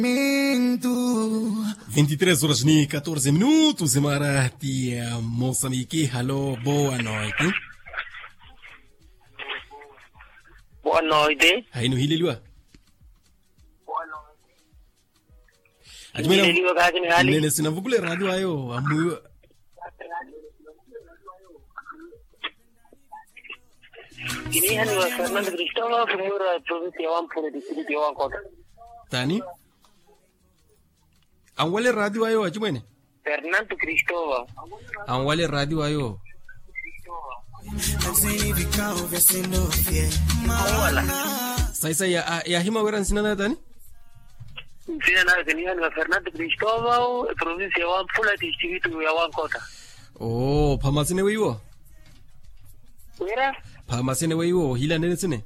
23 horas ni 14 minutos, Imarati ya Moçambique. Alô, boa noite. Boa noite. Hainuhililiwa. Nililiwa kazi ni hali. nene sinavugule radio ayo amu Ini hani wa Fernando Cristóbal, primero provincia de Wampure, distrito de Wancota. tani an wale radio ayo achimwene Fernando Cristóbal. an wale radio ayo Wala. saisa ya, ya hima weran sinana tani Sina nayo que ni hani wa Fernando Cristóbal, provincia de Wampure, distrito de Wancota. oh phamasine weiwo Mira, phamasine weiwo hila nene sine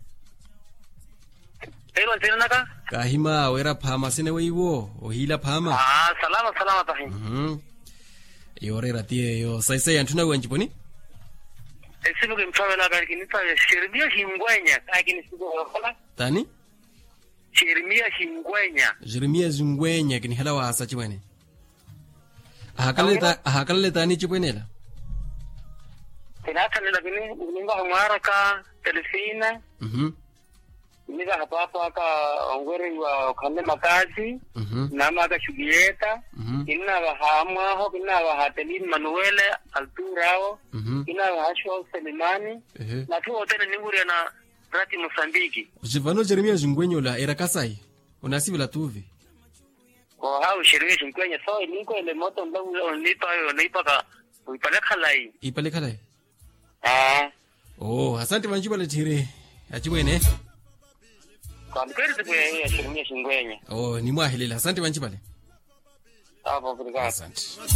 pero sina naka? ka hima wera phamasine weiwo o hila phama Ah, salama salama tahin. mhm yore ratie yo saisa ya ntuna wenjiponi Esibu que mfame la kani kinita Shermia Hingwenya, kani sibu wala. tani Shermia Hingwenya. jeremia zungwenya kini hala wasa chimwene ahakalle ta ahakalle tani chipwenela Tinata nila kini, ulinga humaraka, telefina. mhm nika hapa hapa aka ongwere wa kande makazi mhm nama aka shugieta mhm ina wa hamwaho ina wa hatelin manuele alturao mhm ina wa hashwa selimani ehe na tu wote ni nguri na rati mosambiki jivano jeremia zungwenyola era kasai unasivila tuvi ko hau sheria shinkwenye so ilinko ile moto mbavu nipa yo nipa ka uipale khalai ipale khalai ah oh asante vanjivale thire achimwene kwa mkweli tukwe ya sheria shinkwenye oh nimwahilela asante vanjivale hapo kulika asante